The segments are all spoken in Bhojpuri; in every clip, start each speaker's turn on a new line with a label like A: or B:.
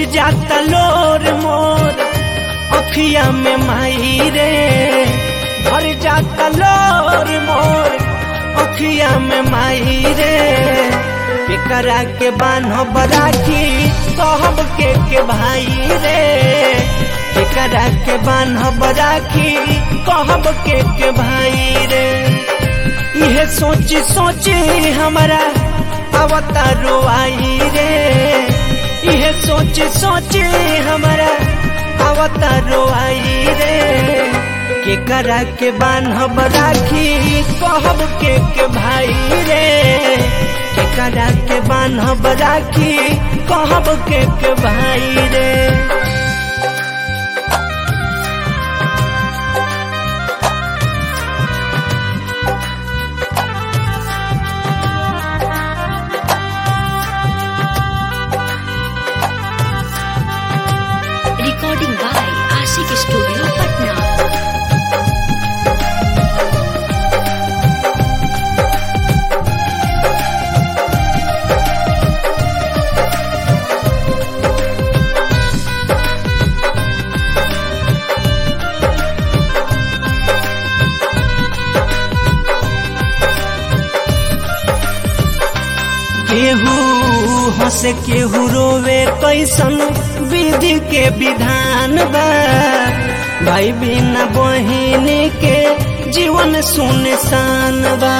A: जाता लोर मोर अखिया में माई रे भर जाता लोर मोर अखिया में माई रे केकरा के बान्ह बराखी कहब के के भाई रे केकरा के बान्ह बराखी कहब के के भाई रे इहे सोची सोची हमारा अवतारो आई रे इहे सोची सोची हमारा अवतारो आई रे केकरा के बान्हब राखी कहब के के भाई रे केकरा के बान्हब राखी कहब के के भाई रे
B: Recording by Ashik Studio, Patna.
A: केहू हंसे केहू रोवे कैसन विधि के विधान बा भाई बिना बहिन के जीवन सुनसान बा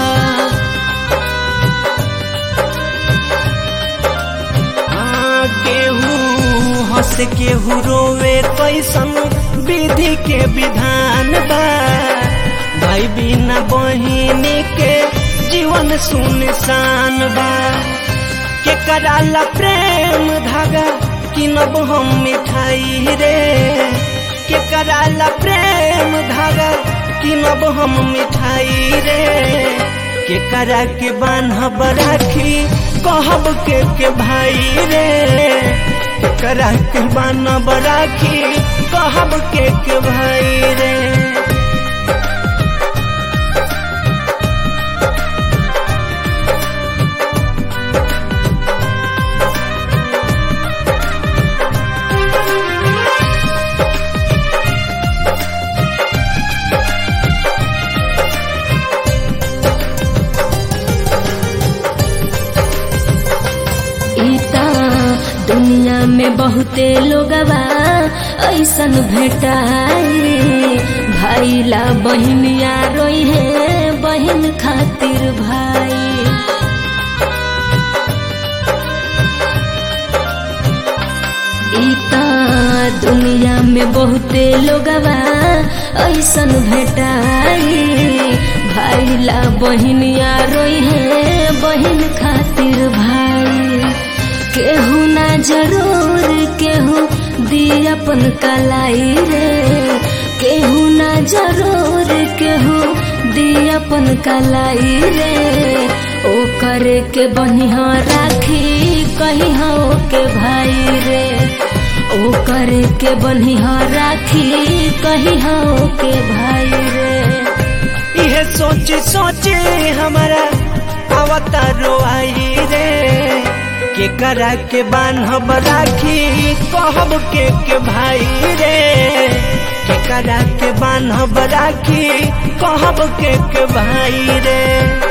A: हाँ, केहू हंस केहू रोवे कैसन विधि के विधान बा भाई बिना बहिन के जीवन सुनसान बा के कराला प्रेम धागा किनब हम मिठाई रे के कराला प्रेम धागा किनब हम मिठाई रे के करा के बान्हब राखी कहब के के भाई रे के करा के बान्हब राखी कहब के के भाई रे
B: इता दुनिया में बहुते लोगवा ऐसन भेटाई भाईला बहिनिया रोई है बहिन खातिर भाई इता दुनिया में बहुते लोगवा ऐसन भेटाई भाईला बहिनिया रोई है बहिन खातिर भाई केहू ना जरूर केहू दी अपन कलाई रे केहू ना जरूर केहू दी अपन कलाई रे ओ करे के बनिहा राखी कही हो के भाई रे ओ करे के बनिहा राखी कही हो के भाई रे
A: इहे सोची सोची हमारा अवतारो आई रे के करा के बान्हब राखी कहब के के भाई रे के करा के बान्हब राखी कहब के के भाई रे